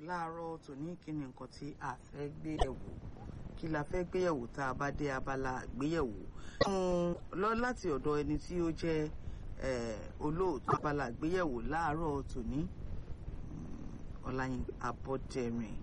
láàárọ̀ tòní kí ni nǹkan tí a fẹ́ gbé yẹ̀wò kí la fẹ́ gbé yẹ̀wò tá a bá dé abala àgbéyẹ̀wò. lọ láti ọ̀dọ̀ ẹni tí ó jẹ́ olóòtú abala àgbéyẹ̀wò láàárọ̀ tòní ọláyin abọ́dẹ̀rìn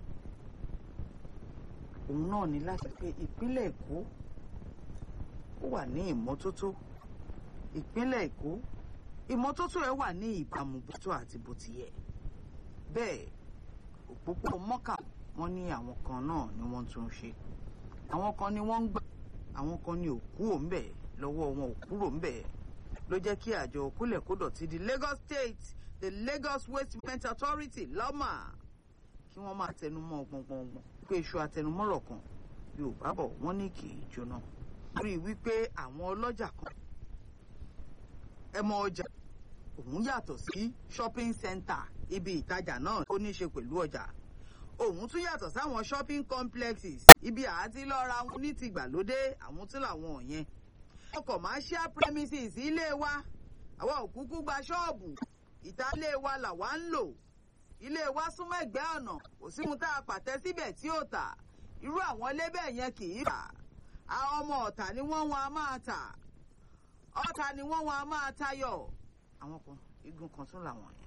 òun náà ní láti pé ìpínlẹ̀ èkó ó wà ní ìmọ́tótó ìpínlẹ̀ èkó ìmọ́tótó ẹ̀ wà ní ìbámu bótó àti bó ti yẹ bẹ́ẹ̀ òpópó mọ́kà wọ́n ní àwọn kan náà ni wọ́n tún ṣe àwọn kan ni wọ́n ń gbà àwọn kan ni òkú òǹbẹ̀ lọ́wọ́ wọn ò kúrò ńbẹ̀ ló jẹ́ kí àjọ kólẹ̀kódọ̀tí di Lagos State the Lagos Waste Management Authority lọ́mà kí wọ́n máa tẹnumọ́ gbọ̀ngbọ̀ngbọ̀n pé iṣu àtẹnumọ́rọ̀ kan Yorùbá bọ̀ wọ́n ní kì í jóná rí i wípé àwọn ọlọ́jà kan ẹ mọ ọjà òun yàtọ̀ sí shopping center ibi ìtajà náà ó ní í ṣe pẹ̀lú ọjà òun tún yàtọ̀ sáwọn shopping complexes ibi àti lọ́ra wọn ní ti gbàlódé àwọn tún làwọn yẹn commercial premises ilé wa àwa ò kúkú gba ṣọ́ọ̀bù ìta ilé wa làwa ń lò ilé wa súnmọ́ ẹ̀gbẹ́ ọ̀nà kò sí mu tá a pàtẹ síbẹ̀ tí ò tà irú àwọn ilé bẹ́ẹ̀ yẹn kì í tà àwọn ọmọ ọ̀tà ni wọ́n wọn a máa tà ọ̀tà ni wọ́n wọn a máa tayọ̀ àwọn kan igun kan tún làwọn yẹn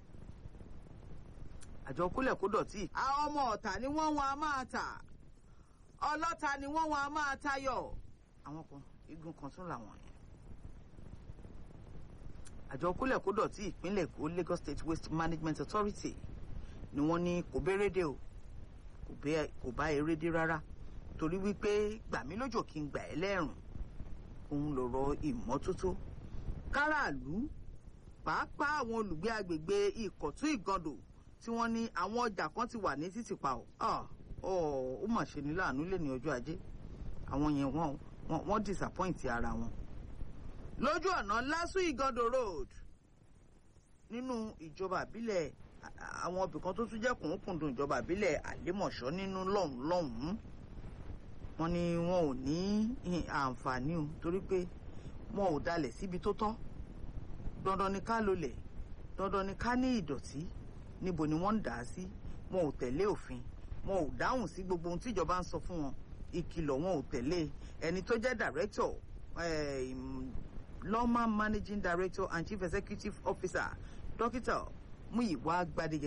àjọ kúlẹ̀ kó dọ̀tí. àwọn ọmọ ọ̀tà ni wọ́n wọn a máa tà ọlọ́ta ni wọ́n wọn a máa tayọ̀ àwọn kan igun kan tún làwọn yẹn. àjọ kúlẹ̀ kó dọ̀tí ìpínlẹ̀ èkó Lagos State Waste Management Authority ni wọ́n ní kò bérédé o kò bá erédé rárá torí wípé gbàmí lójò kí n gbà ẹ́ lẹ́rùn òun lọ̀rọ̀ ìmọ́tótó káràlú pàápàá àwọn olùgbé agbègbè ìkọ̀tún ìgàndò tí wọ́n ní àwọn ọjà kan ti wà ní títì pa ọ́ ó mà ṣe ní láàánú lé ní ọjọ́ ajé àwọn yẹn wọ́n wọ́n disappoint ara wọn. lójú ọ̀nà lásù ìgàndò road nínú ìjọba àbílẹ̀ àwọn ibìkan tó tún jẹ́ kùnkùndùn ìjọba àbílẹ̀ àlémọ̀ṣọ́ nínú lọ́hùn lọ́hùn wọ́n ní wọn ò ní àǹfààní o torí pé wọn ò dalẹ̀ síbi tó tọ́ dandan ni ká lólẹ̀ dandan ni ká ní ìdọ̀tí níbo ni wọ́n ń dà á sí wọn ò tẹ̀lé òfin wọn ò dáhùn sí gbogbo ohun tíjọba ń sọ fún wọn ìkìlọ̀ wọn ò tẹ̀lé ẹni tó jẹ́ director lọ́mà managing director and chief executive officer dókítà Múyìwá Gbádégẹ